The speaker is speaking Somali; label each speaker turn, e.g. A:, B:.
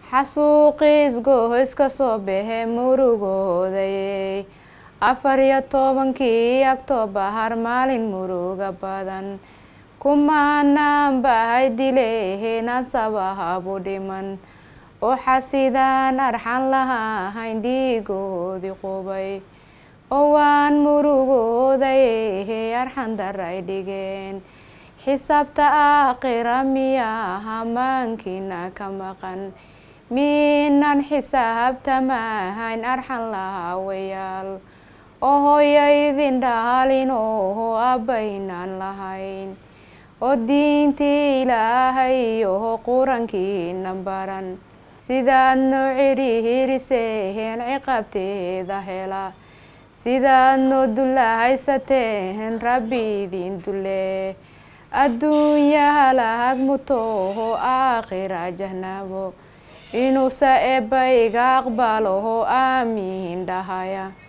A: xasuuqiis gohoys ka soo baxe murugoodayey afar iyo tobankii oktoobar maalin muruga badan kumaanaan bahay dileheenaan sabahabu dhiman oo xasidaan arxan lahahayn dhiigoodii qubay oo waan murugoodayehe arxan daray dhigeen xisaabta aakhira miyaha maankiina ka maqan miinan xisaabtamahayn arxan lahaawayaal oo hooya idin dhaalin oho abbaynaan lahayn oo diintii ilaahay oho qurankiina baran sidaad noo cidhihiriseen ciqaabteeda hela sidaad noo dullahaysateen rabbi idin dulle adduunyaha lahag mutoho aakhira jahnabo inuusa eebba iga aqbaloho aamiin dhahaya